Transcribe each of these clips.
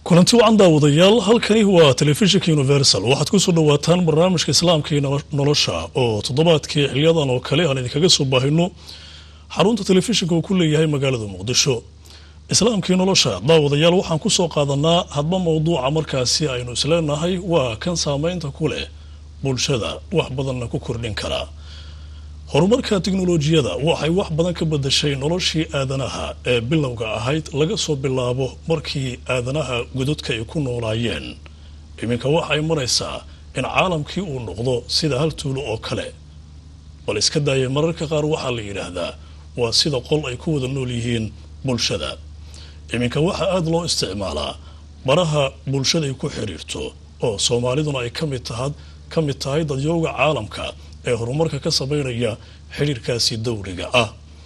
kulanti wacan daawadayaal halkani waa telefishinka universal waxaad kusoo dhawaataan barnaamijka islaamka iyo nolosha oo toddobaadkii xiliyadan oo kale aan idinkaga soo baahino xarunta telefishinka uu ku leeyahay magaalada muqdisho islaamkii nolosha daawadayaal waxaan kusoo qaadanaa hadba mowduuca markaasi aynu isleenahay waa kan saameynta ku leh bulshada wax badanna ku kordhin karaa horumarka tiknolojiyada waxay wax badan ka bedashay noloshii aadanaha ee bilowga ahayd laga soo bilaabo markii aadanaha gododka ay ku noolaayeen iminka waxay maraysaa in caalamkii uu noqdo sida hal tuulo oo kale bal iska daaya mararka qaar waxaa la yidhaahdaa waa sida qol ay ku wada nool yihiin bulshada iminka waxaa aada loo isticmaalaa baraha bulshada ay ku xiriirto oo soomaaliduna ay kamid tahad ka mid tahay dadyooga caalamka ee horumarka ka sameynaya xiriirkaasi dowliga ah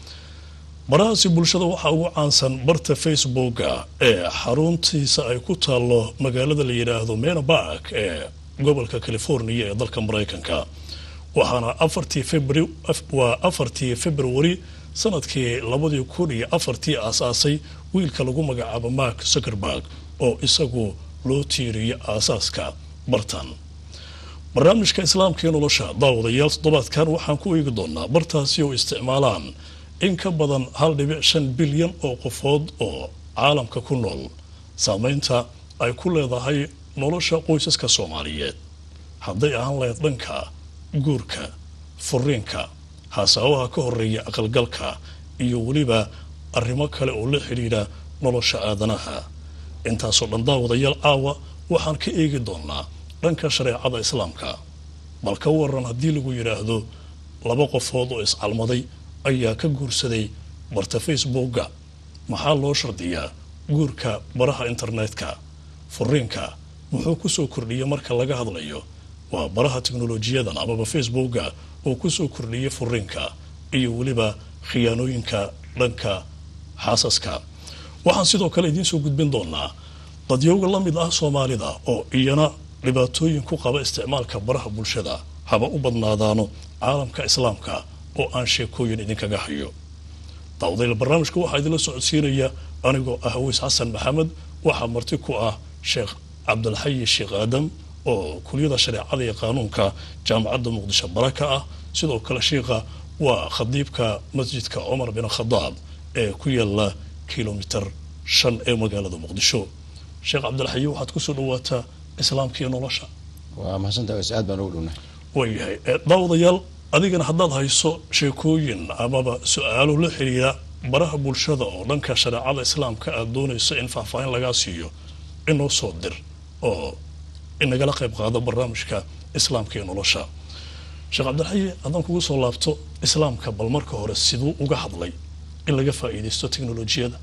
barahaasi bulshada waxaa ugu caansan barta facebooka ee xaruntiisa ay ku taalo magaalada la yidhaahdo mena bark ee gobolka california ee dalka mareykanka waxaana afartii febr waa afartii februari sanadkii labadii kun iyo afartii aasaasay wiilka lagu magacaabo mark zuckerberg oo isagu loo tiiriyo aasaaska bartan barnaamijka islaamka iyo nolosha daawadayaal toddobaadkan waxaan ku eegi doonaa bartaasi oo isticmaalaan in ka badan hal dhibic shan bilyan oo qofood oo caalamka ku nool saameynta ay ku leedahay nolosha qoysaska soomaaliyeed hadday ahaan lahayd dhanka guurka furiinka hasaabaha ka horeeya aqalgalka iyo weliba arrimo kale oo la xidhiidha nolosha aadanaha intaasoo dhan daawadayaal caawa waxaan ka eegi doonaa dhanka shareecada islaamka bal ka waran haddii lagu yidhaahdo laba qofood oo iscalmaday ayaa ka guursaday barta facebooka maxaa loo shardiyaa guurka baraha internetka furiinka muxuu kusoo kordhiyay marka laga hadlayo waa baraha teknolojiyadan amaba facebooka oo kusoo kordhiyay furiinka iyo weliba khiyaanooyinka dhanka xaasaska waxaan sidoo kale idiinsoo gudbin doonaa dadyooga la mid ah soomaalida oo iyana dhibaatooyin ku qaba isticmaalka baraha bulshada haba u badnaadaano caalamka islaamka oo aan sheekooyin idinkaga hayo daawadayaal barnaamijka waxaa idinla socodsiinaya anigoo ah aweys xasan maxamed waxaa marti ku ah sheekh cabdilxayi sheekh aadam oo kuliyada shareecada iyo qaanuunka jaamacadda muqdisho baraka ah sidoo kale sheikha waa khadiibka masjidka cumar bin khadaab ee ku yaala kilomitir shan ee magaalada muqdisho sheekh cabdilxayi waxaad kusoo dhawaataa islaamka iyo nolosha waa mahadsantaha wes aad baan ugu dhownahay waayahay daawadayaal adigana haddaad hayso sheekooyin amaba su-aalo la xiriira baraha bulshada oo dhanka shareecada islaamka aada doonayso in faahfaahin lagaa siiyo inoo soo dir oo inagala qayb qaado barnaamijka islaamka iyo nolosha sheekh cabdilxayi haddaan kugu soo laabto islaamka bal marka hore siduu uga hadlay in laga faa'iidaysto teknolojiyada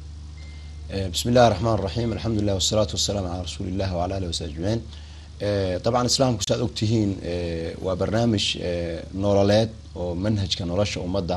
bismi illahi raxmaan raxiim alxamdulilah wasalaatu wasalaamu calaa rasuuli illah wala alih wasabi ajmaciin dabcan islaamku saaad ogtihiin waa barnaamij nololeed oo manhajka nolosha ummadda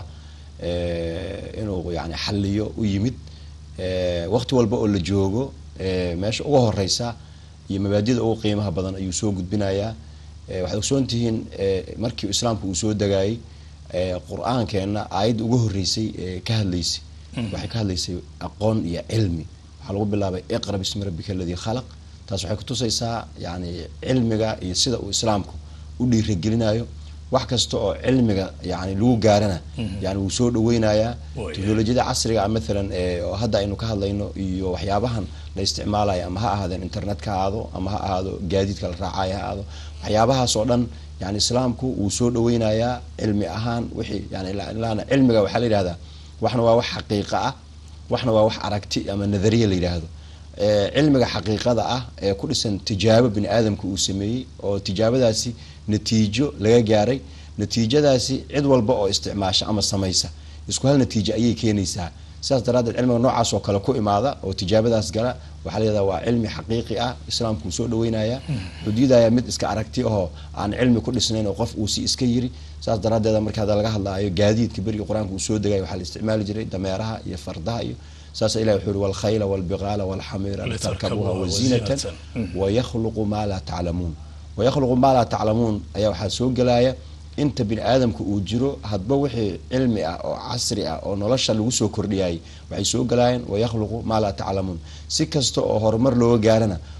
inuu yani xaliyo u yimid waqti walba oo la joogo meesha uga horeysa iyo mabaadida ugu qiimaha badan ayuu soo gudbinayaa waxaad ogsoon tihiin markii islaamku uu soo degayay qur-aankeena aayadda uga horeysay ka hadlaysay waxay ka hadlaysay aqoon iyo cilmi waxaa lagu bilaabay iqra bismi rabbika aladii khalaq taas waxay kutusaysaa yani cilmiga iyo sida uu islaamku u dhiiragelinayo wax kasta oo cilmiga yani lagu gaarana yani wuu soo dhaweynayaa teknolojiyada casriga ah maalan oo hadda aynu ka hadlayno iyo waxyaabahan la isticmaalayo ama ha ahaadeen internetka ha ahaado ama ha ahaado gaadiidka la raacayo ha ahaado waxyaabahaas oo dhan yani islaamku wuu soo dhaweynayaa cilmi ahaan wixii yani ilaana cilmiga waxaa la yidhahdaa waxna waa wax xaqiiqa ah waxna waa wax aragti ama nadariya la yidhaahdo cilmiga xaqiiqada ah ee ku dhisan tijaabo bini aadamka uu sameeyey oo tijaabadaasi natiijo laga gaaray natiijadaasi cid walba oo isticmaasha ama samaysa isku hal natiijo ayay keenaysaa sidaas daraadeed cilmiga noocaas oo kale ku imaada oo tijaabadaas gala waxaa la yihahda waa cilmi xaqiiqi ah islaamku uu soo dhaweynaya wuxuu diidaya mid iska aragti ahoo aan cilmi ku dhisnayn oo qof uu si iska yiri saas daraadeed marka hadda laga hadlaayo gaadiidka beriga qur-aanka uu soo degaya waxaa la isticmaali jiray dameeraha iyo fardaha iyo saasa ilahi wuxuu uri walkhayla walbiqaala walxamiira litarkabuha waziinatan wayakhluqu maa laa taclamuun wayakhluqu maa laa taclamuun ayaa waxaa soo gelaya inta bini aadamka uu jiro hadba wixii cilmi ah oo casri ah oo nolosha lagu soo kordhiyay waxay soo galaayeen wayakhluqu maa laa taclamuun si kasta oo horumar looga gaarana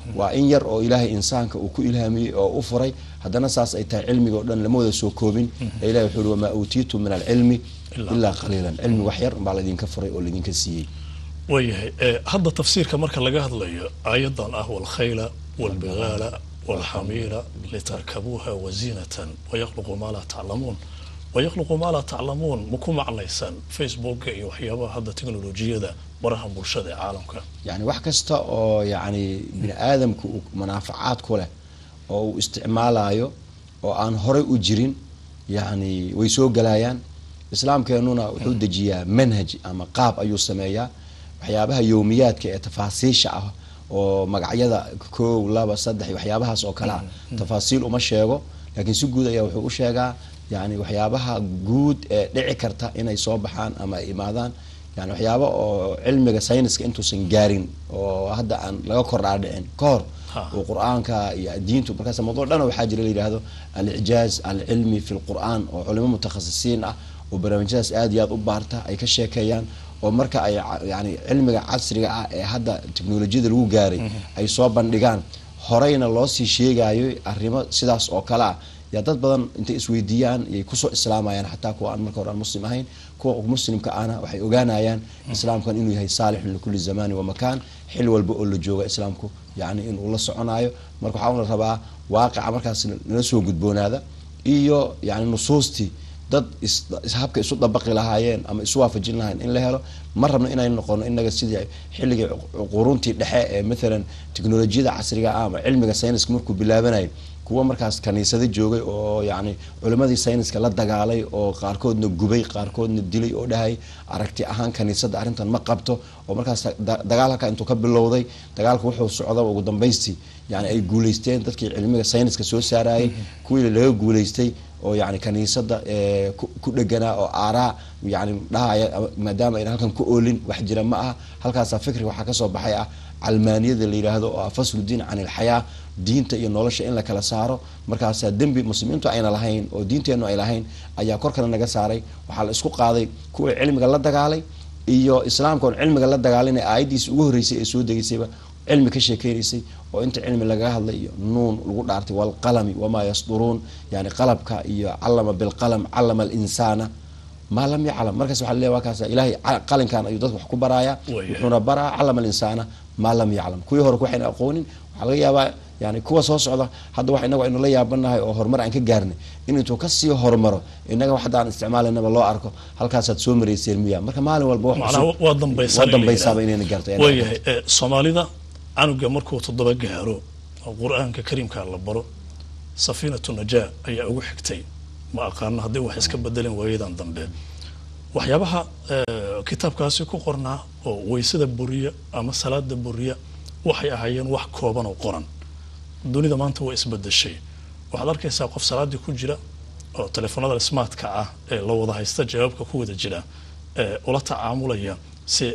waa in yar oo ilaahay insaanka uu ku ilhaamiyey oo u furay haddana saas ay tahay cilmiga oo dhan lama wada soo koobin ee ilahi wuxuu uhi wamaa uutiitum min alcilmi ilaa qaliilan cilmi wax yar baa laydinka furay oo laydinka siiyey waayahay hadda tafsiirka marka laga hadlayo aayadan ah walkhayla walbigaala walxamiira litarkabuuha waziinatan wayaqluqu maa laa taclamuun wayaqluqu maa laa taclamuun ma ku macnaysaan facebooka iyo waxyaabaha hadda teknolojiyada baraha bulshada ee caalamka yani wax kasta oo yani bini aadamka uu manaafacaad ku leh oo uu isticmaalayo oo aan horay u jirin yani way soo galayaan islaamkeenuna wuxuu dejiyaa manhaj ama qaab ayuu sameeyaa waxyaabaha yowmiyaadka ee tafaasiisha ah oo magacyada kow laba saddex waxyaabahaas oo kale ah tafaasiil uma sheego laakiin si guud ayaa wuxuu u sheegaa yani waxyaabaha guud ee dhici karta inay soo baxaan ama ay imaadaan yani waxyaaba oo cilmiga sayniska intuusan gaarin oo hadda aan laga kordhaa dhicin ka hor oo qur-aanka iyo diintu markaas mawduuc dhan waxaa jira la yidhaahdo alicjaaz alcilmi fi lqur-aan oo culimo mutakhasisiin ah oo barnaamijyadaas aad iyo aad u baarta ay ka sheekeeyaan oo marka ay yani cilmiga casriga ah ee hadda teknolojiyada lagu gaaray ay soo bandhigaan horeyna loo sii sheegayo arrimo sidaas oo kale ah yaa dad badan intay isweydiiyaan yay kusoo islaamayaan xataa kuwa aan marka hore aan muslim ahayn kuwa muslimka ahna waxay ogaanayaan islaamkan inuu yahay saalixun likulli zamani wamakaan xil walba oo la jooga islaamku yani inuu la soconayo marka waxaa la rabaa waaqica markaas nala soo gudboonaada iyo yani nusuustii dad habka isu dabaqi lahaayeen ama isu waafajin lahayen in la helo ma rabno inay noqono inaga sidii xilligii quruntii dhexe ee maalan teknolojiyada casriga ah ama cilmiga sayniska markuu bilaabanayay kuwa markaas kaniisado joogay oo yani culimadii sayniska la dagaalay oo qaarkoodna gubay qaarkoodna dilay oo dhahay aragti ahaan kaniisada arrintan ma qabto oo markaas dagaal halkaa intuu ka bilowday dagaalka wuxuu socda ugu dambaystii yani ay guuleysteen dadkii cilmiga sayniska soo saarayay kuwii laga guuleystay oo yani kaniisada ku dheganaa oo aaraa yani dhahaya maadaama ayna halkan ku oolin wax jira ma aha halkaasaa fikriga waxaa kasoo baxay ah calmaaniyada la yidhaahdo oo ah fasludiin can ilxayaa diinta iyo nolosha in la kala saaro markaasaa dembi muslimiintu ayna lahayn oo diinteennu ay lahayn ayaa korkana naga saaray waxaa la isku qaaday kuwii cilmiga la dagaalay iyo islaamka oon cilmiga la dagaalin aayaddiisi ugu horreysay ee soo degeysayba cilmi ka sheekeynaysay oo inta cilmi lagaga hadlay iyo nuun lagu dhaartay walqalami wamaa yasduruun yani qalabka iyo callama bilqalam callama alinsaana maa lam yaclam markaas waa le waa kaas ilahay qalinkan ayuu dadka wax ku baraaya wuxuuna baraa callama alinsaana maa lam yaclam kuwii hore waxayna aqoonin waxaa laga yaabaa yani kuwa soo socda hadda wax inagu aynu la yaabanahay oo horumar aan ka gaarnay in intuu kasii horumaro inaga wax hadda aan isticmaalanaba loo arko halkaasaad soo marayseen miya marka maalin walba waa dambaysaaba inayna gaarto waayahay soomaalida canuga markuu toddoba gaaro oo qur-aanka kariimka la baro safiinatu najaa ayaa ugu xigtay ma aqaano hadday wax iska bedeleen waayadan dambe waxyaabaha kitaabkaasi ku qornaa oo weysada buriya ama salaada buriya waxay ahaayeen wax kooban oo qoran dunida maanta waa isbedeshay waxaad arkaysaa qof salaadii ku jira oo telefoonada smartka ah ee la wada haysta jawaabka ku wada jira ula tacaamulaya si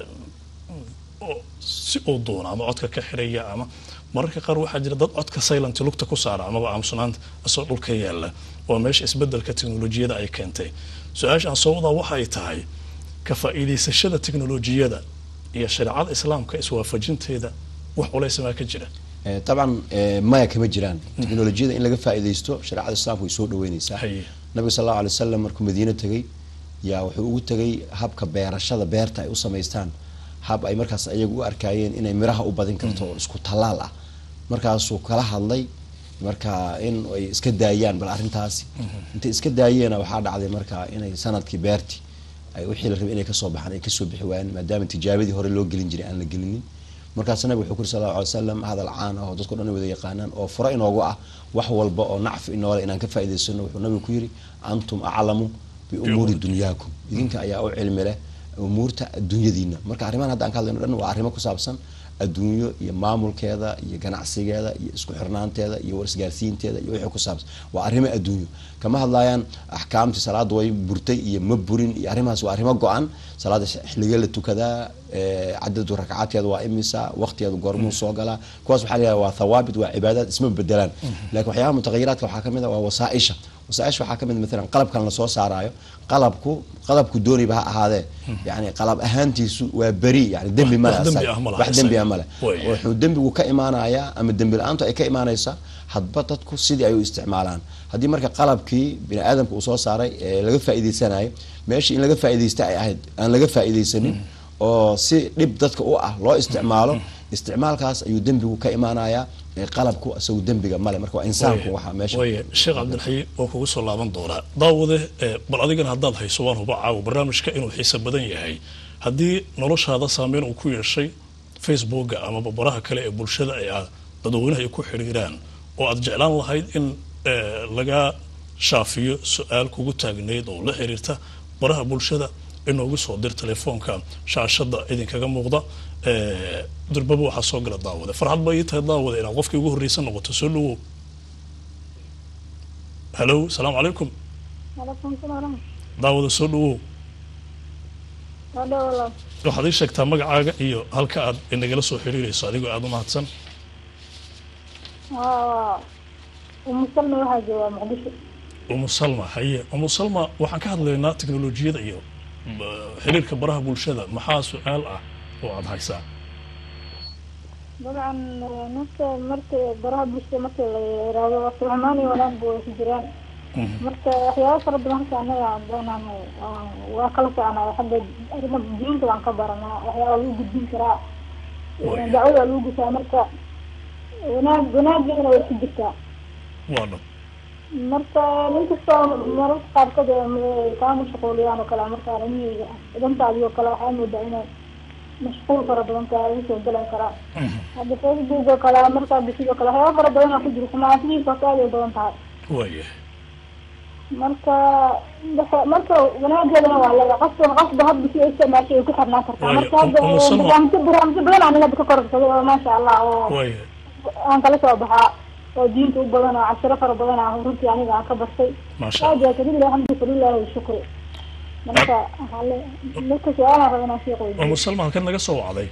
si uu doona ama codka ka xiraya ama mararka qaar waxaa jira dad codka silent lugta ku saara amaba aamusnaanta isoo dhulka yaala waa meesha isbedelka teknolojiyada ay keentay su-aasha aan soo wadaa waxay tahay ka faa'iidaysashada teknolojiyada iyo shareecada islaamka iswaafajinteeda wax culaysamaa ka jira dabcan maya kama jiraan teknolojiyada in laga faa'iidaysto shareecada islaamka way soo dhaweyneysaa nabiga sal allau alay wasalam markuu madiine tegay yaa wuxuu ugu tegay habka beerashada beerta ay u samaystaan hab ay markaas ayagu u arkaayeen inay miraha u badin karto oo isku tallaal ah markaasuu kala hadlay marka in ay iska daayaan bal arrintaasi intay iska daayeena waxaa dhacday marka inay sanadkii beerti ay wixii la rabay inay kasoo baxaan ay kasoo bixi waayeen maadaama tijaabadii hore loo gelin jiray aan la gelinin markaas nabig wuxuu kuri sal alla alay slam hadal caan ah oo dadko dhan wada yaqaanaan oo furo inoogu ah wax walba oo nacfi inoole inaan ka faa'idaysano wuxuu nabigu ku yidhi antum aclamu biumuuri dunyaakum idinka ayaa u cilmi leh umuurta adduunyadiina marka arrimahan hadda aan ka hadlayno dhan waa arrimo ku saabsan adduunyo iyo maamulkeeda iyo ganacsigeeda iyo isku xirnaanteeda iyo warisgaarsiinteeda iyo wixii ku saabsan waa arrimo adduunyo kama hadlayaan axkaamtii salaada way burtay iyo ma burin iyo arrimahaas waa arrimo go-an salaada xilligee la tukadaa cadadu ragcaadkeeda waa imisa waqtigeeda goormuu soo galaa kuwaas waxaa la waa thawaabit waa cibaadaad isma bedelaan lakin waxyaabaha mutaqayiraadka waxaa kamid a waa wasaaisha wasaaisha waxaa kamid maalan qalabkan lasoo saaraayo qalabku qalabku dooniba ha ahaadee yani qalab ahaantiisu waa beri yani dembi male wax dembi asaga. ah ma laha wax dembi ah isaga. male Way. wuxuu dembigu ka imaanayaa ama dembi la-aantu ay ka imaanaysaa hadba dadku sidii ay u isticmaalaan haddii marka qalabkii bini aadamka uu soo saaray ee laga faa'iideysanayo meeshii in laga faa'iideysta ay ahayd aan laga faa'iideysanin oo si dhib dadka u ah loo isticmaalo isticmaalkaas ayuu dembigu ka imaanayaa ee qalabku isagu dembiga male marka waa insaanku waxaa meesha waaya sheekh cabdilxayi waa kugu soo laaban doonaa daawade eh, bal adigana haddaad hayso waan huba caawo barnaamijka inuu xiise badan yahay haddii noloshaada saameyn uu ku yeeshay facebooka amaba baraha kale ee bulshada ay ah dadweynaha ay ku xidhiiraan oo aad jeclaan lahayd in eh, laga shaafiyo su-aal kugu taagneyd oo la xiriirta baraha bulshada inoogu soo dir telefoonka shaashada idinkaga muuqda eh, durbaba waxaa soo gala daawade farxad ba ii tahay daawade inaad qofkii ugu horreysan noqoto soo dhawow halo salaamu calaykum Waalaikum salaam. daawada soo dhawow Hada walaal. waxaad ii sheegtaa magacaaga iyo halka aad inagala soo xiriirayso adigoo aada u mahadsan Waa Umu Salma waxaa joogaa Muqdisho. umu salma haye umu salma waxaan ka hadlaynaa teknolojiyada iyo ba- xiriirka baraha bulshada maxaa su-aal ah oo aada haysaa Dabcan marka marka baraha bulshada marka la yiraahdo waa xumaan iyo wanaag buu ku jiraan. Marka waxyaabo fara badan halka anaga aan doonaano waa kala soconaa xagga arrimo diinta waan ka baranaa waxyaaba lagu gudbin karaa Way. dacwada lagu gusaa marka wanaag wanaaggeedana way ku jirtaa waa dhab marka ninkastoo mararka qaarkood ay kaa mashquuliyaan oo kale marka arrimihii dantaadii oo kale waxaa moodaa inay mashquul fara badan tahay lagu soo galan karaa hadda facebook oo kale markaa bisidoo kale waxyaaba fara badan oo ku jiro xumaantidiisa horta aad ay badan tahay waaya marka waxa- marka wanaageedana waa laga qasba qasba hadda si ay isticmaashay ay ku xirnaan kartaa Waayo, marka hadda Umu Salma- barnaamijyo barnaamijyo badan aan hadda ka kororsaday oo maasha allah oo waaya aan kala soo baxaa oo diinta u badan oo cashiro fara badan ah runtii aniga aan ka bartay maasha aad allah yaa kadib alxamdu lillahi washukri marka waxaa le marka su-aalaan raba inaan sheekh weydiiyo umu salma halkan naga soo wacday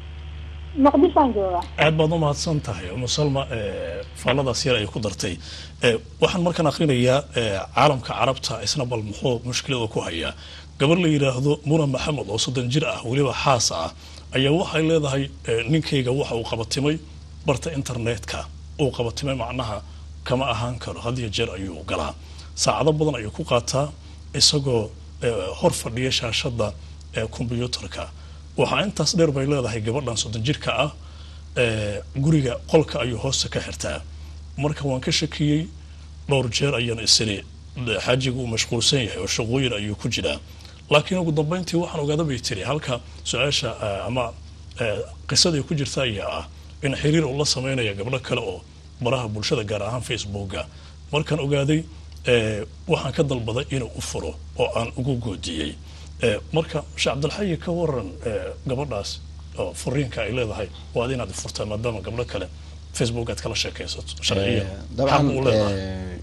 muqdishoan joogaa aad baad u mahadsan tahay umu salma eh, faalladaas yar ay ku dartay Eh, waxaan markaan akrinayaa eh, caalamka carabta isna bal muxuu mushkilada ku hayaa gabar la yidhaahdo muna maxamed oo soddon jir ah weliba xaas ah ayaa waxay leedahay eh, ninkayga waxa uu qabatimay barta internetka uu qabatimay macnaha kama ahaan karo had iyo jeer ayuu galaa saacado badan ayuu ku qaataa isagoo eh, hor fadhiya shaashada ee kombyuutarka waxaa intaas dheer bay leedahay gabadhan soddon jirka ah ee, guriga qolka ayuu hoosta ka xirtaa marka waan ka shakiyey dhowr jeer ayaan isiri de, xaajigu uu mashquulsan yahay oo shaqooyin ayuu ku jiraa laakiin ugu dambeyntii waxaan ogaada bay tiri halka su-aasha eh, ama eh, qisadii ku jirta ayaa ah in xiriir uu la sameynaya gabdho kale oo baraha bulshada gaar ahaan facebooka markaan ogaaday eh, waxaan ka dalbaday inuu u furo oo aan ugu goodiyey Eh, marka sheekh cabdilxayi ka waran eh, gabadhaas oo furiinka ay leedahay waad inaad furtaa maadaama gabdho kale facebook aad kala sheekaysato sharciya dabcan xaq u leedahay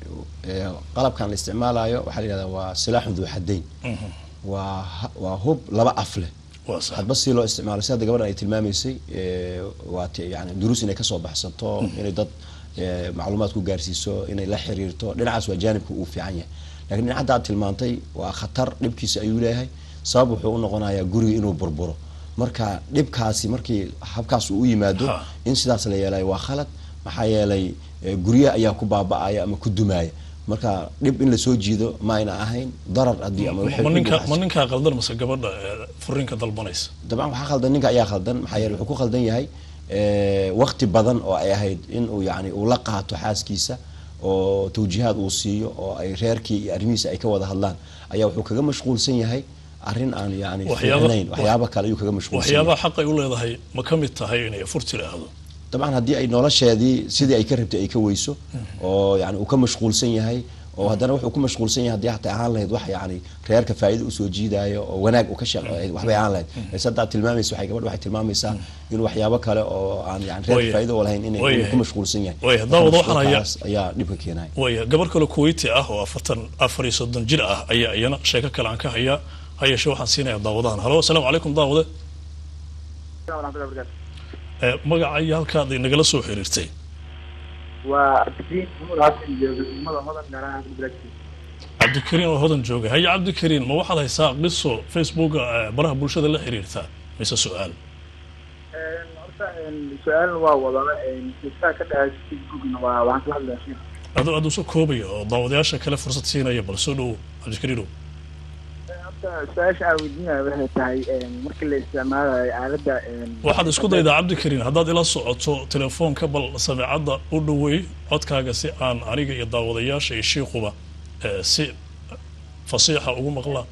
eh, eh, qalabkan la isticmaalayo waxaa la yihahdaa waa silaaxun duu xadayn waa ha- waa hub laba af leh waa sax hadba si loo isticmaalo si hadda gabadhan ay tilmaamaysay eh, waa ti- yani duruus inay kasoo baxsato inay dad eh, macluumaad ku gaarsiiso inay la xiriirto dhinacaas waa jaanibka uu fiican yahay lakiin dhinac hadda aad tilmaantay waa khatar dhibkiisa ayuu leeyahay sabab wuxuu u noqonayaa guriga inuu burburo marka dhibkaasi markii habkaas uu u yimaado Ha. in sidaas la yeelayo waa khalad maxaa yeelay eh, guryaha ayaa ku baaba'aya ama ku dumaya marka dhib in lasoo jiido ma ayna ahayn darar haddii ama wixii ma ku ninka buuxsan. ma ninkaa qaldan mase gabadha eh, furiinka dalbanaysa dabcan waxaa khaldan ninka ayaa khaldan maxaa yeele wuxuu ku khaldan yahay eh, waqti badan oo ay ahayd in uu yani uu la qaato xaaskiisa oo tawjiihaad uu siiyo oo ay reerkii iyo arrimihiisa ay ka wada hadlaan ayaa wuxuu kaga mashquulsan yahay arrin aan yani Waxyaaba- fiicnayn waxyaaba kale ayuu kaga mashquulsan yahay waxyaabaha xaq ay u leedahay ma ka mid tahay inay fur tiraahdo dabcan haddii ay nolosheedii sidii ay ka rabtay ay ka weyso oo yani uu ka mashquulsan yahay oo haddana wuxuu ku mashquulsan yahay haddii hataa ahaan lahayd wax yani reerka faa'iido usoo jiidaayo oo wanaag uu ka shaqeeyo waxbay ahaan lahayd balse hadda aad tilmaamaysa waxay gabadha waxay tilmaamaysaa in waxyaabo kale oo aan yani reerka Waayahay. faa'iido u lahayn inay inuu Waayahay. ku mashquulsan yahay Waayahay. Daawada waxaan hayaa- Mashquulkaas ayaa dhibka keenaya waaya gabar kale kuwayti ah oo afartan afar iyo soddon jir ah ayaa iyana sheeko kale aan ka hayaa ha yeeshee waxaan siinayaa daawadahan halo asalaamu calaykum daawade waraxmatullahi wabarakaatu Eh, magaca iyo halkaad inagala soo xiriirtay waa abdiin maxamuud xasan iyo degmada hodan gaar ahaan bilaaski cabdikariin oo hodan jooga haye cabdikariin ma waxaad haysaa qiso facebooka eh, baraha bulshada la xiriirta mise su-aal horta su-aalna waa wadaba xiisaha ka dhahay facebookna waa waxaan kala hadlaya sheekh adoo aad uso koobaya oo daawadayaasha kale fursad siinaya bal soo dhowo cabdikariinow horta su-aasha aan weydiinaya waxay tahay markii la isticmaalayo aaladda waxaad isku daydaa cabdikariin haddaad ila socoto telefoonka bal sameecadda u dhoweey codkaaga si aan aniga iyo daawadayaasha iyo shiikuba eh, si fasiixa ugu maqlaan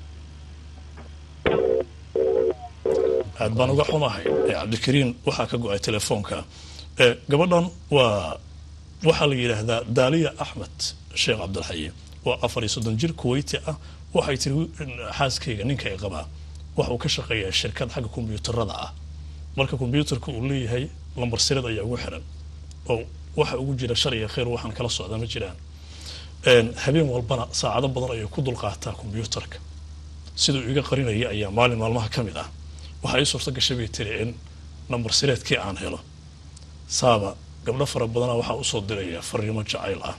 aad baan uga xumahay Eh, cabdikariin waxaa ka go-ay telefoonka Eh, gabadhan waa waxaa la yidhaahdaa daaliya axmed sheekh cabdilxayi waa afar iyo soddon jir kuwayti ah waxay tiri xaaskayga ninka ay qabaa waxuu ka shaqeeyaa shirkad xagga kombiyuutarada ah marka kombiyuutarka uu leeyahay lambar sireed ayaa ugu xiran oo waxa ugu jira shar iyo khayr waxaan kala socda ma jiraan Een, habeen walbana saacado badan ayay ku dulqaataa kombiyuutarka siduu iga qarinaya ayaa maalin maalmaha ka mid ah waxaa ii suurto gashay bay tiri in nambar sireedkii aan helo saaba gabdho fara badana waxaa usoo diraya fariimo jacayl ah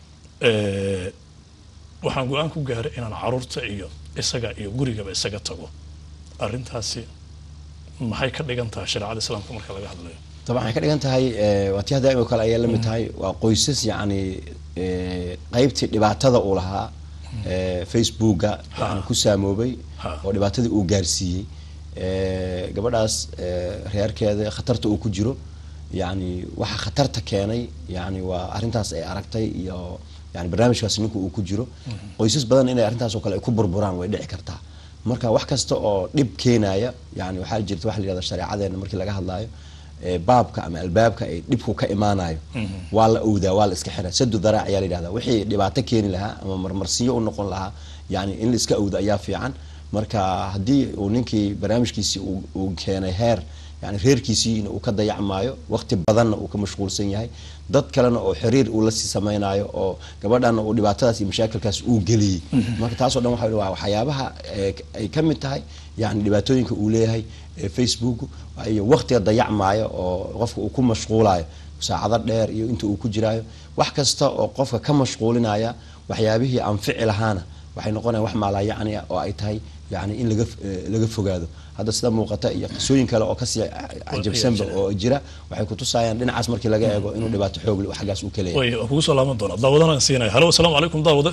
Eh, waxaan go-aan ku gaaray inaan caruurta iyo isaga iyo gurigaba isaga tago arrintaasi maxay ka dhigan tahay shareecada islaamka marka laga hadlayo طبعا waxay ka dhigan tahay eh, waa tii hadda oo kale ayay la mid tahay waa qoysas yacni eh, qaybtii dhibaatada uu lahaa eh, facebooka yani ku saamoobay Ha. oo dhibaatadii uu gaarsiiyey Eh, gabadhaas eh, reerkeeda khatarta uu ku jiro yani waxa khatarta keenay yani waa arrintaas ay aragtay iyo yani barnaamijkaas ninka uu ku jiro qoysas badan inay arrintaas oo kale ay ku burburaan way dhici kartaa marka wax kasta oo dhib keenaya yani waxaa jirta waxa la yihahda shareecadeena markii laga hadlaayo ee baabka ama albaabka ay dhibku ka imaanayo waa la owdaa waa la iska xiraa sadu daraac ayaa la yidhahda wixii dhibaato keeni lahaa ama marmarsiyo u noqon lahaa yani in la iska owdo ayaa fiican marka haddii uu ninkii barnaamijkiisii uu- uu keenay heer yani reerkiisiina uu ka dayacmaayo waqti badanna uu ka mashquulsan yahay dad kalena oo xiriir uu la sii samaynayo oo gabadhana uu dhibaatadaas iyo mashaakilkaas uu geliyey marka taasoo dhan waxa waa waxyaabaha ee ay ka mid tahay yani dhibaatooyinka uu leeyahay ee facebook iyo waqtiga dayacmaayo oo qofka uu ku mashquulayo saacado dheer iyo inta uu ku jiraayo wax kasta oo qofka ka mashquulinaya waxyaabihii anfici lahaana waxay noqonayaan wax maalaa yacni ah oo ay tahay yani in laga eh, laga fogaado hadda sida muuqata iyo qisooyin kale oo kasii cajabsanba jira. oo jira waxay kutusayaan dhinacaas markii laga eego inuu dhibaato xoog leh xaggaas uu ka leeyahay way waan kugu soo laaban doonaa daawadana siinaya halo asalaamu calaykum daawade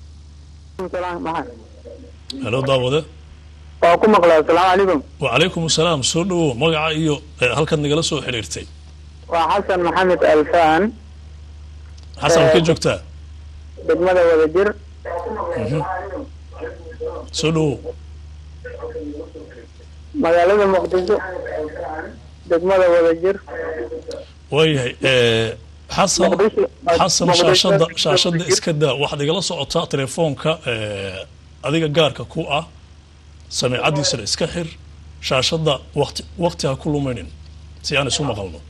halo daawade waa ku maqlaa asalaamu calaykum wacalaykum asalaam soo dhowow magaca iyo eh, halkaad nagala soo xiriirtay waa xasan maxamed alfaan xasan ka joogtaa degmada wadajir soo dhowow magaalada muqdisho degmada wadajir waayahay eh, xasan Muqdisho. xasan Muqdisho. shaashada shaashada iska daa waxaad igala socotaa telefoonka eh, adiga gaarka ku ah sameecadiisana iska xir shaashada waqti waqti ha ku lumaynin si aan isu maqalno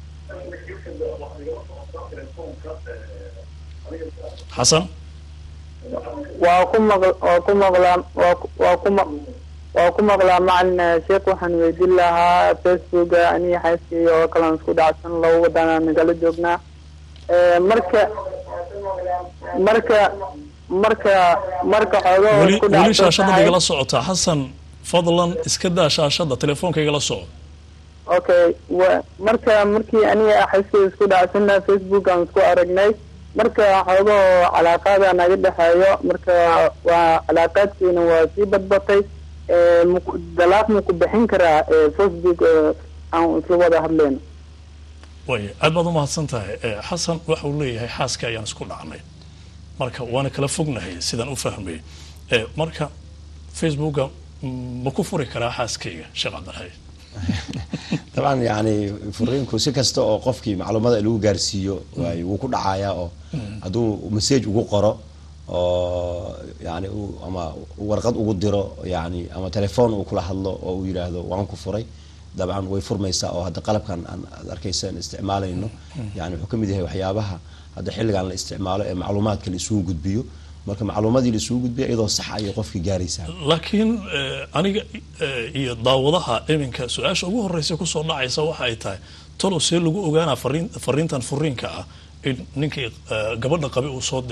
xasan waa ku maql waa ku maqlaa waa ku- waa ku maq waa ku maqlaa macalin sheekh waxaan weydiin lahaa facebooka aniga xaaskeyga oo kalaan isku dhacsan laba wadana nagala joognaa Eh, marka marka marka marka xoogoo weli isku weli dhacsan shaashada tahay- igala socotaa xasan fadlan iska daa shaashada telefoonka igala soco okay wa marka markii aniga xaaskeyga isku dhacsana facebook aan isku aragnay marka xoogoo calaaqaada naga dhexeeyo marka waa calaaqaadkiina waa sii badbatay Eh, maku- dalaaq maku bixin karaa eh, facebook eh, aan isla wada hadlayno waaya aad baad umahadsan tahay Eh, xasan waxa uu leeyahay xaaska ayaan isku dhacnay marka waana kala fognahay sidaan u fahmay Eh, marka facebooka mm, ma ku furi karaa xaaskayga sheekh cabdilxay طبعا يعني furiinku si kasta oo qofkii macluumada lagu gaarsiiyo waay wuu ku dhacayaa oo hadduu message ugu qoro oo yani uu- ama warqad ugu diro yani ama telefoon uu kula hadlo oo uu yidhaahdo waan ku furay dabcan way furmaysaa oo hadda qalabkan aan aad arkaysaan isticmaalayno yani wuxuu ka mid yahay waxyaabaha hadda xilligan la isticmaalo ee macluumaadka la isugu gudbiyo marka macluumadii la isugu gudbiyo iyadoo sax ayay qofkii gaaraysaa laakiin eh, aniga eh, iyo daawadaha iminka su-aasha ugu horeysa kusoo dhacaysa waxa ay tahay talow see lagu ogaanaa fariin fariintan furiinka ah in ninkii eh, gabadha qabi uu soo diray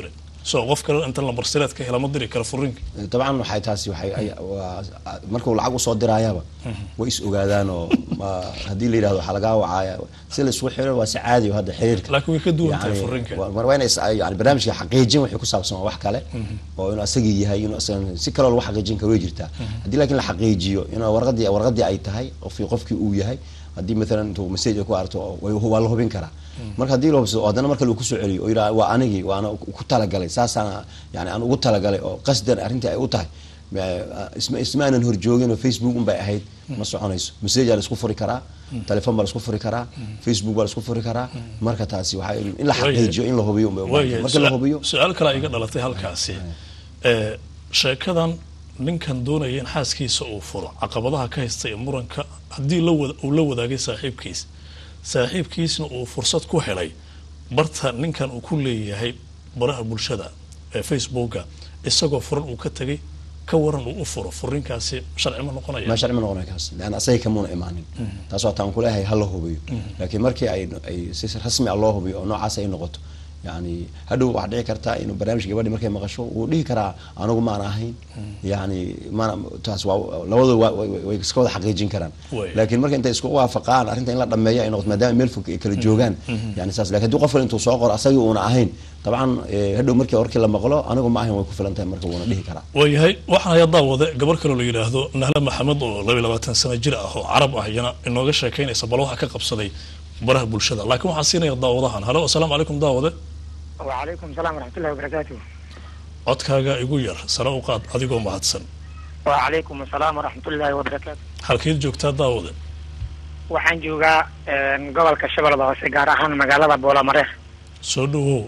soo qof kale inta lambarsireed ka hela ma diri kara furiinka dabcan waxay taasi waxay ay- waa markuu lacag usoo diraayaba way is ogaadaan oo ma- haddii la yidhahdo waxaa lagaa wacaaya si la isugu xiro waa si caadi oo hadda xiriirka laakiin way ka duwan tahay Yani, furiinka waa- waa inay is- yani barnaamijka xaqiijin wixii ku saabsan waa wax kale oo inuu asagii yahay inuu asaga si kaloo lagu xaqiijin karo way jirtaa haddii laakiin la xaqiijiyo inuu warqadii warqadii ay tahay qofkii qofkii uu yahay haddii maalan intuu message ay ku arto way- waa la hubin karaa marka haddii la hubsado oo haddana marka lagu soo celiyo oo yidhaha waa anigii waana ku talagalay saasaana yani aan ugu talagalay oo qasdan arrintii ay u tahay ma- isma isma aanan horjoogin oo facebook un bay ahayd ma soconayso message aa la isku furi karaa telefoon baa la isku furi karaa facebook baa la isku furi karaa marka taasi waxaa in la xaqiijiyo in la hubiyo un bay u baahan tahay. waayahay marka la hubiyo su-aal kale iga dhalatay halkaasi ee sheekadan ninkan doonaya in xaaskiisa uu furo caqabadaha ka haysta ee muranka haddii la wada- uu la wadaagay saaxiibkiis saaxiibkiisna uu fursad ku helay barta ninkan uu ku leeyahay baraha bulshada ee facebooka isagoo furan uu ka tegay ka waran uu u furo furinkaasi sharci ma noqonaya ma sharci ma noqonay kaas leanna asaga kamuuna imaanin taas waa taan kuleeyahay ha la hubiyo laakiin markii ay ay si rasmi ah loo hubiyo oo noocaas ay noqoto yani hadhow waxaa dhici kartaa inuu barnaamij gabadhi markay maqasho wuu dhihi karaa anigu maan ahayn yani mana taas waa labadooda waa- way way- way iska wada xaqiijin karaan Way. laakiin marka intay isku waafaqaan arrinta in la dhameeyo ay noqoto maadaama meel fog ay kala joogaan yani saas lakin haddii qof kale intuu soo qoro asagii uuna ahayn dabcan eh, hadhow markii warkii la maqlo anigu ma ahayn way ku filan tahay marka wuuna dhihi karaa waayahay waxaan hayaa daawade gabar kaloo la yidhaahdo nahle maxamed oo laba iyo labaatan sano jir ah oo carab ah iyana inooga sheekaynaysa bal waxa ka qabsaday baraha bulshada laakiin waxaan siinaya daawadahan halo asalaamu calaykum daawade وعليكم السلام ورحمة الله وبركاته codkaaga igu yar sare u qaad adigoo mahadsan وعليكم السلام ورحمة الله وبركاته halkeed joogtaa daawade waxaan joogaa een, gobolka shabeellada hoose gaar ahaan magaalada boolamareer soo dhawow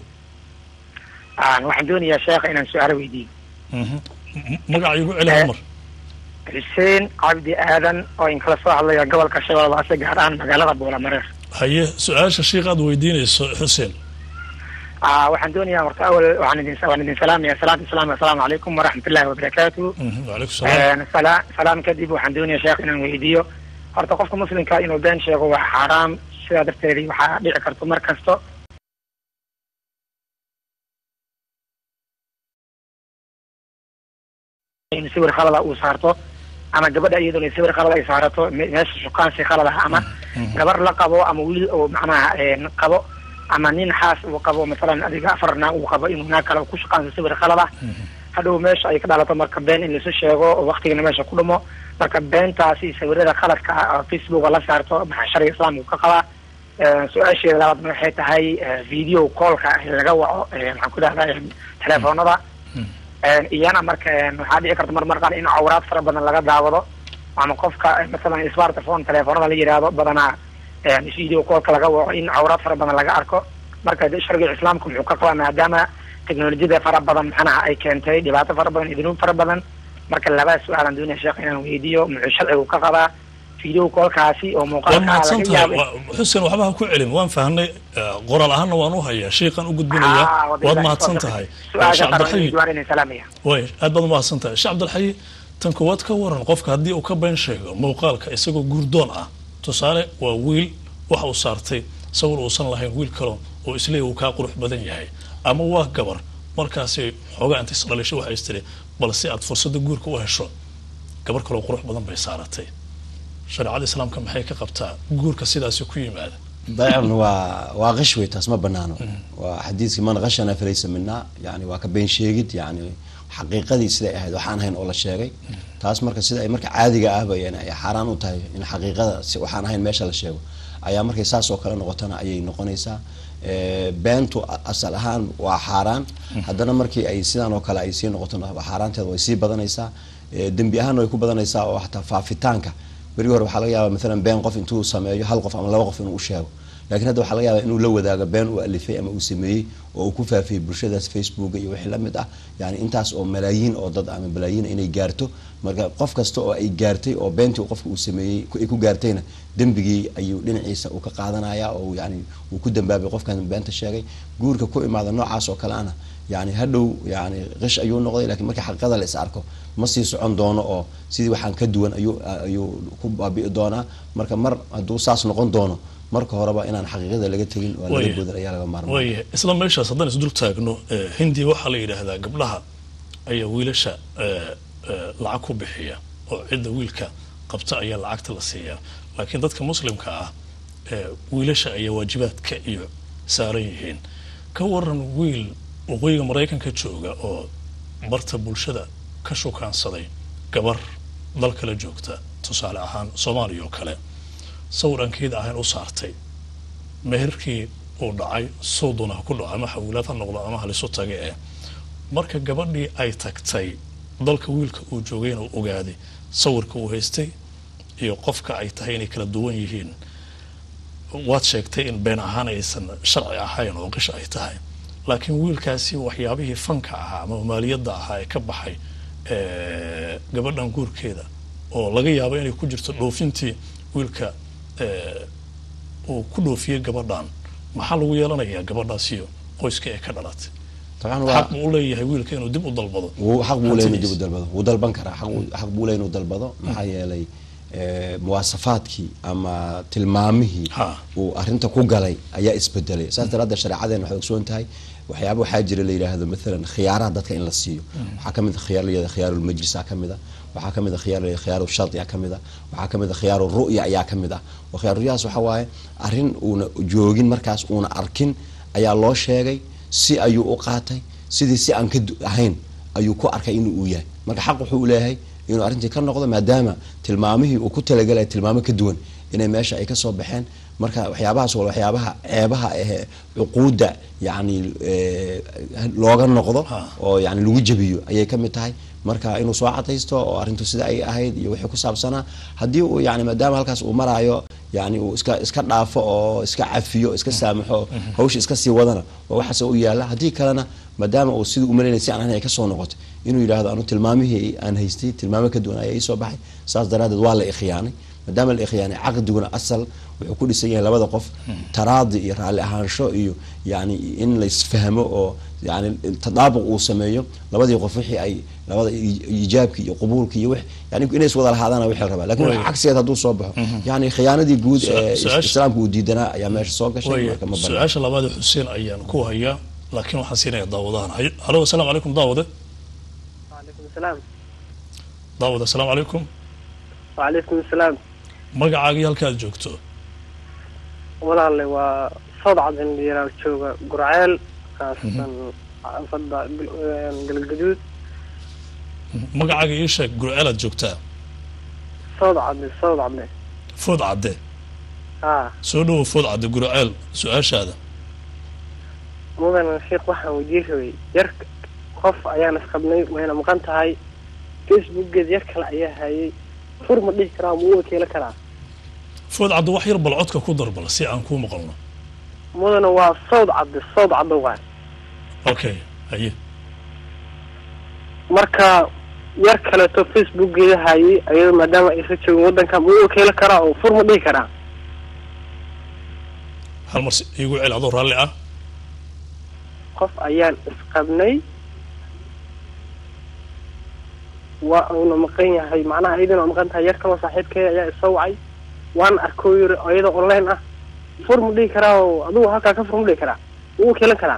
Aan waxaan doonayaa sheekha inaan su-aalo weydiiyo Mhm. M- magaca igu celi hal mar xuseen cabdi aadan oo in kala soo hadlaya gobolka shabeellada hoose gaar ahaan magaalada boolamareer haye su-aasha sheikh aad weydiinayso xuseen Ah, waxaan doonayaa horta awal waxaan idin waan idin salaamaya salaatu islaam assalaamu calaykum waraxmat ullahi wabarakaatu Mhm, waalaikum salaam Een, sala- salaam kadib waxaan doonaya sheekh inaan weydiiyo horta qofka muslimka inuu been sheego waa xaaraam sidaa darteed waxaa dhici karto mar kasto in sawir khalada uu saarto ama gabadha iyadoo sawir khalad ay saarato me- meesha shukaansi khalad ah ama gabar la qabo ama wiil oo macnaha een, qabo ama nin xaas uu qabo masalan adiga afar naag uu qabo inuu naag kale ku shukaanso sawir khalad ah hadhow meesha ay ka dhalato marka been in laisu sheego oo waktigana meesha ku dhumo marka beentaasi sawirada khaladka ah oo facebooka la saarto maxaa shariga islaamka ka qabaa Ee, su-aasheeda labaad waxay tahay ee, video callka laga waco ee, maxaan ku dhahdaa ee, telefoonada Een, iyana marka een, waxaa dhici karta marmar qaar in awraad fara badan laga daawado ama qofka ee, masalan smartphone telefoonada la yidhaahdo badanaa een, video callka laga waco in awraad fara badan laga arko marka de sharciga islaamka muxuu ka qabaa maadaama teknolojiyada fara badan maxanaha ay keentay dhibaato fara badan iyo dunuub fara badan marka labaa su-aalan doonaya sheekh inaan weydiiyo muxuu sharcigu ka qabaa video callkaasi oo waa muuqaalka ah mahadsan laga tahay yaabo Waa- xuseen waxba ha ku celin waan fahnay eh, qoraal ahaanna waan u hayaa sheikhan u gudbinayaa Ah, waad mahadsan tahay su-aasha sheekh qaran cabdilxayi waan inay salaamaya way aad baad umahadsan tahay sheekh cabdilxayi tan koowaad ka waran qofka haddii uu ka been sheego muuqaalka isagoo guurdoon ah tusaale waa wiil waxa uu saartay sawir uusan lahayn wiil kalo oo isleeyahy uu kaa qurux badan yahay ama waa gabar markaasi xoogaa inta isdhalisho waxay istiri bal si aad fursadda guurka u hesho gabar kaloo qurux badan bay saaratay shareecada islaamka maxay ka qabtaa guurka sidaasi ku yimaada dabcan waa waa qish wey taas ma banaano waa xadiidkii man qashana falaysa mina yani waa ka been sheegid yani xaqiiqadii siday ahayd waxaan ahayn oo la sheegay taas marka sida ay marka caadiga ahba yani ay xaaraan u tahay in xaqiiqada si waxaan ahayn meesha la sheego ayaa markay saas oo kale noqotana ayay noqonaysaa Eh, beentu a- asal ahaan waa xaaraan haddana markii ay sidaan oo kale ay sii noqotona xaaraanteeda way sii badanaysaa Eh, dembi ahaanna way ku badanaysaa oo xataa faafitaanka berigi hore waxaa laga yaaba maalan been qof intuu sameeyo hal qof ama laba qof inuu u sheego laakiin hadda waxaa laga yaaba inuu la wadaago been uu alifay ama uu sameeyey oo uu ku faafiyey bulshadaas facebooka iyo wixii la mid ah yani intaas oo malaayiin oo dad ama balaayiin inay gaarto marka qof kasta oo ay gaartay oo beentii uu qofka uu sameeyey ku- ay ku gaartayna dembigii ayuu dhinaciisa uu ka qaadanaya oo yani uu ku dambaabay qofkan beenta sheegay guurka ku imaada noocaas oo kale ana yani hadhow yani qish ayuu noqday lakiin markii xaqiiqada la is arko ma sii socon doono oo sidii waxaan ka duwan ayuu ayuu ku baabi'i doonaa marka mar hadduu saas noqon doono marka horeba inaan xaqiiqada laga tegin oo laga Waya. boodin ayaa laga maarmaa waaya isla meeshaas haddaan isdul taagno eh, hindiya waxaa la yidhaahdaa gabdhaha ayaa wiilasha eh, eh, lacag ku bixiya oo cidda wiilka qabta ayaa lacagta la siiyaa laakiin dadka muslimka ah eh, wiilasha ayaa waajibaadka iyo saaran yihiin ka waran wiil waqooyiga maraykanka jooga oo barta bulshada ka shukaansaday gabar dal kale joogta tusaale ahaan soomaaliya oo kale sawir aan keeda ahayn u saartay meherkii uu dhacay soodona ha ku dhaco ama xawilaad ha noqdo ama halisu tage eh marka gabadhii ay tagtay dalka wiilka uu joogayna uu ogaaday sawirka uu haystay iyo qofka ay tahay inay kala duwan yihiin waad sheegtay in been ahaan aysan sharci ahayn oo qish ay tahay laakiin wiilkaasi waxyaabihii fanka ahaa ama maaliyadda ahaa ee ka baxay eh, gabadhan guurkeeda oo laga yaabo inay ku jirto dhoofintii wiilka eh, uu ku dhoofiyey gabadhan maxaa lagu yeelanayaa gabadhaasiyo qoyska ee ka dhalatay dabcan waa xaq buu u leeyahay wiilka inuu dib u dalbado wuu xaq buu leeyahay inuu dib u hantidiisa. dalbado wuu dalban karaa xaq wuu- xaq buu leeyahay inuu dalbado maxaa yeelay eh, muwaasafaadkii ama tilmaamihii Ha. uu arrinta ku galay ayaa isbedelay saas daraaddeed shareecadeena waxay ogsoon tahay waxyaaba waxaa jira la yidhaahdo maalan khiyaaraha dadka in la siiyo waxaa ka mid a khiyaar la yidhahdo khiyaarulmajlisa ka mid a waxaa ka mid a khiyaar la yidhahdo khiyaaru shardi ka mid a waxaa ka mid a khiyaaru ru'ya ayaa ka mid ah oo khiyaaru ru'yahaas waxaa waaye arrin uuna joogin markaas uuna arkin ayaa loo sheegay si ayuu u qaatay sidii si aan ka du- ahayn ayuu ku arkay inuu uu yahay marka xaq wuxuu u leeyahay inuu arrintii ka noqdo maadaama tilmaamihii uu ku talagalaya tilmaamo ka duwan inay meesha ay ka soo baxeen marka waxyaabahaas waa waxyaabaha ceebaha ee cuquudda yacni eh, looga noqdo Ha. oo yani lagu jabiyo ayay ka mid tahay marka inuu soo cadaysto oo arrintu sida ay ahayd iyo wixii ku saabsanaa haddii uu yani maadaama halkaas uu maraayo yani uu iska iska dhaafo oo iska cafiyo iska saamaxo hawsha iska sii wadana waa waxaas u yaala haddii kalena maadaama uu sidii umalaynay si aan ahayn ay ka soo noqoto inuu yidhaahdo anu tilmaamihii aan haystay tilmaamo ka duwan ayaa ii soo baxay saas daraaddeed waa la ikhiyaanay maadaama la ikhiyaanay caqdiguna asal wuxuu ku dhisan yahay labada qof taraadi iyo raalli ahaansho iyo yani in la isfahmo oo yani tadaabuq uu sameeyo labadii qof wixii ay labada i- ijaabki iyo qubuulki iyo wix yani inay iswada lahaadaana wixii la rabaa lakin Way. cagsigeed hadduu soo baxo yani khiyaanadii guud Su- ee su-aasha- islaamka uu diidanaa ayaa meesha soo gashay waaya marka ma banaan su-aasha labaad ee xuseen ayaan ku hayaa laakiin waxaan siinaya daawadahan Hay- halo asalaamu calaykum daawade وعليكم السلام daawade asalaamu calaykum وعليكم السلام magacaagii halka aad joogto walaale waa sawd cadin yaraa jooga gurceel kaasan fadda galgaduud magacaaga ii sheeg gurceel aad joogtaa sawd cadde sawd cadde food cadde haa soo dhowo food cadde gurceel su-aashaada mudan sheekh waxaan weydiin rabay yar qof ayaan isqabnay wayna maqan tahay facebookgeed yar kale ayaa hayay fur ma dhihi karaa ma u wakiilo karaa food cadde wax yar bal codka ku darbal si aan kuu maqalno mudana waa sawd cadde sawd cadde waay okay haye marka yar kaleeto facebookgeeda hayay ayado maadaama aysa joogin waddanka ma u wakiilo karaa oo fur ma dhihi karaa hal mar si- iigu cel adoo raalli ah qof ayaan isqabnay waa uuna maqan yahay macnaha iyadana waa maqan tahay yar kaloo saaxiibkeeda ayaa isoo wacay waan arkoo yiri oo iyadoo online ah fur ma dhihi karaa oo adigu halkaa ka fur ma dhihi karaa ma u wakiilan karaa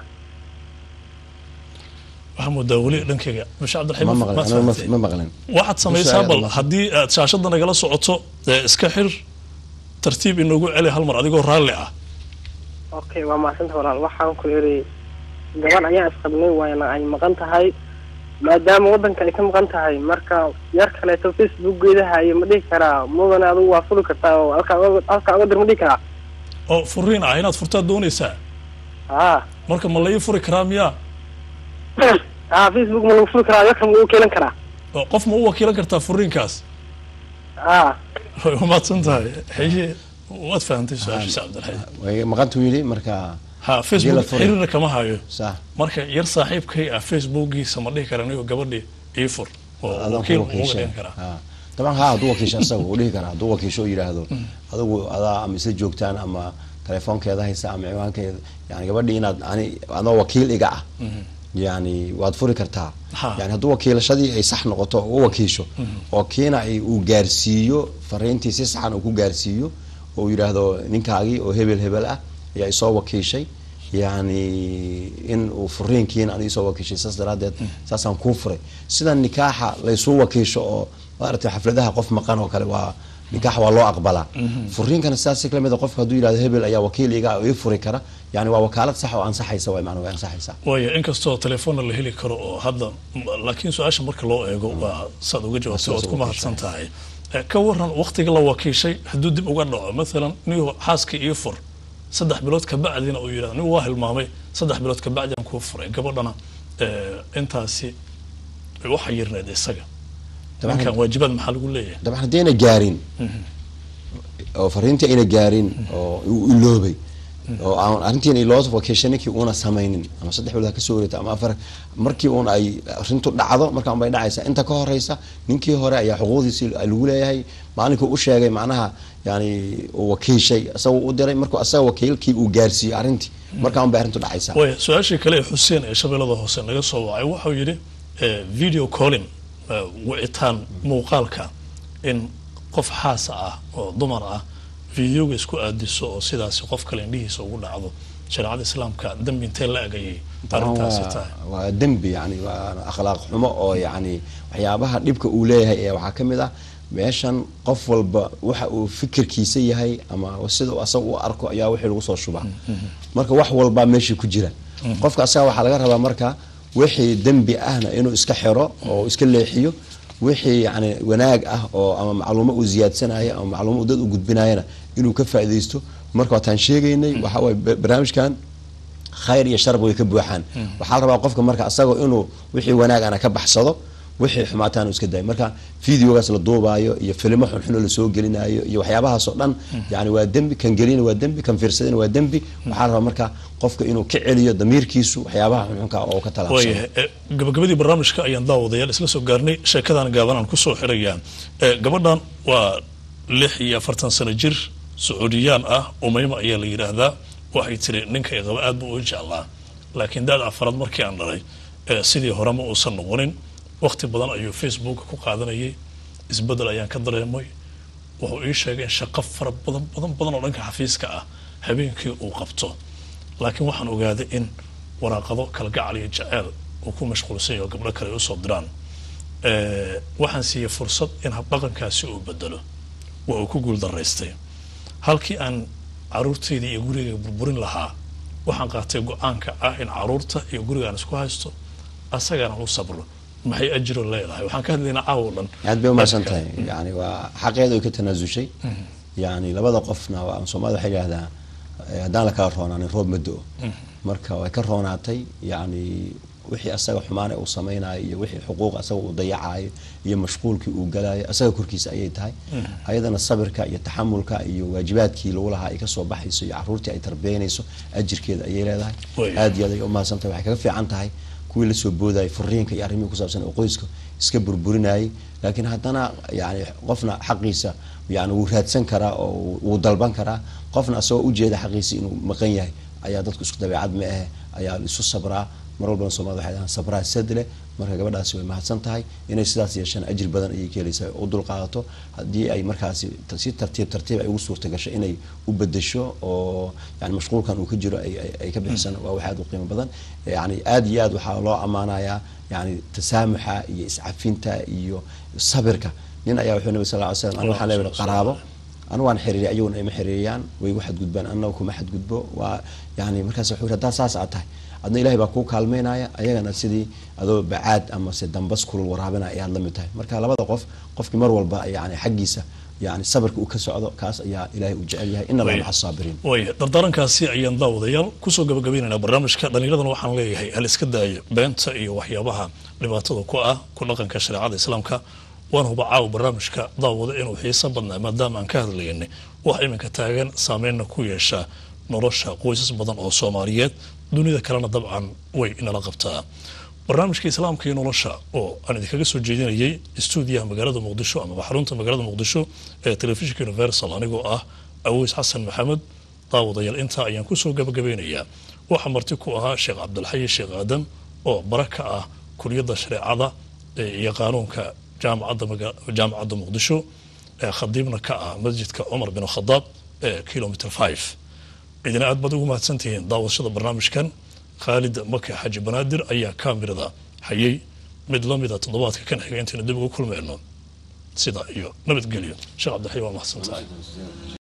waxaa moodaa weli dhankayga masha ma cabdilxamiid maqlen maad anigu ma- fahamtay? ma maqlen waxaad samaysaa bal Masha Allah. haddii aad shaashadda nagala socoto ee iska xir tartiib inoogu celi hal mar adigoo raalli ah okay waa mahadsanta walaal waxaan ku yiri gabadh ayaan isqabnay waana ay maqan tahay maadaama waddanka ay ka maqan tahay marka yar kaleeto facebookgeeda haye ma dhihi karaa mudane adigu waa fuli kartaa oo halkaa uga- halkaa uga dir ma dhihi karaa oo furiin ah inaad furtaad doonaysaa haa marka ma la ii furi karaa miyaa haa facebook ma lagu fuli karaa yarka ma u keelan karaa oo qof ma u wakiilan kartaa furiinkaas haa way umahadsan tahay haye waad fahamtay su-aasha sheekh cabdilxamiid way maqantuu yidhi marka ha la facebook furi. xiriirna kama hayo sax marka yar saaxiibkay ah facebookiisa ma dhihi kara anigo gabadhii ii fur oo adan wakiil ku uga wakiisha dhigan karaa Ha. daban ha hadduu wakiisho asaga uu dhihi karaa hadduu wakiisho oo yidhaahdo adigu adaa ama isla joogtaan ama telefoonkeeda haysa ama ciwaankeeda yani gabadhii inaad ani adoo wakiil iga ah yani waad furi kartaa Ha. yani hadduu wakiilashadii ay sax noqoto oo u wakiisho oo kiina ay uu gaarsiiyo fariintii si saxan uu ku gaarsiiyo oo yidhaahdo ninkaagii oo hebel hebel ah ayaa isoo wakiishay yani in uu furiinkiina aniga isoo wakiishay saas daraadeed saasaan kuu furay sida nikaaxa laysuu wakiisho oo maaragtay xafladaha qof maqan oo kale waa nikaax waa loo aqbalaa furiinkana sidaas si lamid a qofka hadduu yidhahdo hebel ayaa wakiil iga ah oo ii furi kara yani waa wakaalad sax oo ansaxaysa way macnaa way ansaxaysaa waaya inkastoo telefoonna la heli karo oo hadda laakiin su-aasha marka loo eego waa saad uga jawaabtay ood ku mahadsan tahay Eh, ka waran waktiga la wakiishay hadduu dib uga dhaco maalan nigu xaaskii ii fur saddex bilood kabacdina uu yidhahdo nigu waa hilmaamay saddex bilood kabacdian kuu furay gabadhana eh, intaasi waxa yirneed isaga Dabcan- ninkan waajibaad maxaa lagu leeyahay dabcan haddii ayna gaarin oo fariintii ayna gaarin oo uu iloobay oo aan arrintiina loo wakiishay ninkii uuna samaynin ama saddex bilood ha kasoo wareegto ama afar markii uun ay arrintu dhacdo markaan bay dhacaysaa inta ka horeysa ninkii hore ayaa xuquuqdiisii lagu leeyahay maalinkuu u sheegay macnaha yani uu wakiishay isagoo u diray markuu asaga wakiilkii uu gaarsiiyey arrintii markaan bay arrintu dhacaysaa waaya su-aashii kale ee xuseen ee shabeellada hoose naga soo wacay waxau yidhi eh, video calling eh, wicitaan muuqaalka in qof xaasa ah oo dumar ah videoga isku aadiso oo sidaasi qof kale indhihiisa ugu dhacdo shareecada islaamka dambi intee la agayay arrintaasi tahay waa waa dembi yani waa akhlaaq xumo oo yani waxyaabaha dhibka uu leeyahay ee waxaa ka mid ah meeshan qof walba waxa uu fikirkiisa yahay ama sida uu asaga u arko ayaa wixii lagu soo shubaa marka wax walbaa meeshii ku jira qofka asaga waxaa laga rabaa marka wixii dembi ahna inuu iska xiro oo iska leexiyo wixii yani wanaag ah oo ama macluumo uu ziyaadsanayo ama macluumo uu dad u gudbinayana inuu ka faaidaysto marka waataan sheegaynay waxaa waye ba- barnaamijkan khayr iyo sharb way ka buuxaan waxaa la rabaa qofka marka asagoo inuu wixii wanaagana ka baxsado wixii xumaataanu iska dayo marka videogaas la duubaayo iyo filimo xunxuno lasoo gelinayo iyo waxyaabahaas oo dhan yani waa dembi kan gelina waa dembi kan fiirsadina waa dembi waxaa la rabaa marka qofka inuu ka celiyo damiirkiisu waxyaabaha xunxunka oo ka talaabsano waayahay eh, gabagabadii barnaamijka ayaan daawadayaal isla soo gaarnay sheekadan gaaban aan kusoo xirayaa Eh, gabadhan waa lix iyo afartan sano jir sacuudiyaan ah umayma ayaa la yidhaahdaa waxay tiri ninka i qaba aad buu u jeclaa laakiin daad afaraad markii aan dhalay eh, sidii hore ma uusan noqonin waqti badan ayuu facebook ku qaadanayay isbedel ayaan ka dareemay wuxuu ii sheegay in shaqo fara badan badan badan oo dhanka xafiiska ah habeenkii uu qabto laakiin waxaan ogaaday in waraaqado kalgacal iyo jaceyl uu ku mashquulsan yahay oo gabdho kale ay usoo diraan Eh, waxaan siiyey fursad in habdhaqankaasi uu bedelo waa uu ku guul daraystay halkii aan caruurtayda iyo gurigayga burburin lahaa waxaan qaatay go-aanka ah in caruurta iyo gurigaan isku haysto asagana u sabro maxay ajiro leedahay waxaan ka hadlaynaa caawa o dhan aad bay umahadsan Marka, tahay yani waa xaqeeda ay ka tanaasushay yani labada qofna waa soomaalida waxay yidhahdaa eh, haddaan la kala roonaanin roob ma do-o marka way ka roonaatay yani wixii asaga xumaane uu samaynayo iyo wixii xuquuq asaga uu dayacayo iyo mashquulkii uu galayo asaga korkiisa ayay tahay ayadana sabirka iyo taxamulka iyo waajibaadkii lagu lahaa ay kasoo baxayso iyo caruurtii ay tarbiyanayso ajirkeeda ayay leedahay Way. aad iyo aad ay umahadsan tahay waxay kaga fiican tahay kuwii lasoo boodayay furiinka iyo arrimihii kusaabsan oo qoyska iska burburinayay laakiin haddana yani qofna xaqiisa yani wuu raadsan karaa oo wuu- wuu dalban karaa qofna asagoo ujeeda xaqiisa inuu maqan yahay ayaa dadku isku dabeecad ma ahe ayaa isu sabraa mar walbana soomaalida waxay dhahaan sabraa sadle marka gabadhaasi way mahadsan tahay inay sidaas yeeshaan ajir badan ayay ka helaysaa u dulqaadato haddii ay markaasi t- si tartiib tartiib ay ugu suurta gasho inay u bedesho oo yani mashquulkan uu ka jiro ay- ay- ay ka bixisan waa wax aad u qiimo badan yani aad iyo aad waxaa loo ammaanayaa yani tasaamuxa iyo iscafinta iyo sabirka nin ayaa wuxuu nabi sal ly slam an waxaan leeyahay qaraabo anu waan xiriiriy ayaguna ima xiriiriyaan way igu xadgudbaan annaga kuma xadgudbo waa yani markaas wuxuu yidhi haddaa saas aad tahay adna ilahay baa kuu kaalmeynaya ayagana sidii adoo bacaad ama se dambas kulul waraabinaya ayaad la mid tahay marka labada qof qofkii mar walba yani xaggiisa yani sabirka uu ka socdo kaas ayaa ilahay uu jecel yahay ina allaha Way. maca asaabiriin waaya dardaarankaasi ayaan daawadayaal kusoo gabagabaynaynaa barnaamijka dhallinyaradana waxaan leeyahay hal iska daayo beenta iyo waxyaabaha dhibaatada ku ah ku dhaqanka shareecada islaamka waan huba caawa barnaamijka daawada inuu xiiso badnaa maadaama aan ka hadlaynay wax iminka taagan saameynna ku yeesha nolosha qoysas badan oo soomaaliyeed dunida kalena dabcan way inala qabtaa barnaamijka islaamka iyo nolosha oo aan idinkaga soo jeedinayay stuudiyaha magaalada muqdisho amaba xarunta magaalada muqdisho ee telefishinka universal anigoo ah aweys xasan maxamed daawadayaal intaa ayaan kusoo gabagabeynayaa waxaa marti ku ahaa sheekh cabdilxayi sheekh aadam oo bara ka ah kuliyadda shareecada ee iyo qaanuunka jaamacadda maga- jaamacadda muqdisho ee khadiibna ka ah masjidka cumar bin khadaab ee kilomitr five idina aad baad ugu mahadsantihiin daawashada barnaamijkan khaalid maka xaji banaadir ayaa kaamirada hayay mid lamida toddobaadka kan xiga intaynu dib ugu kulmeyno sida iyo nabadgelyo sheekh cabdixay waa mahadsantahay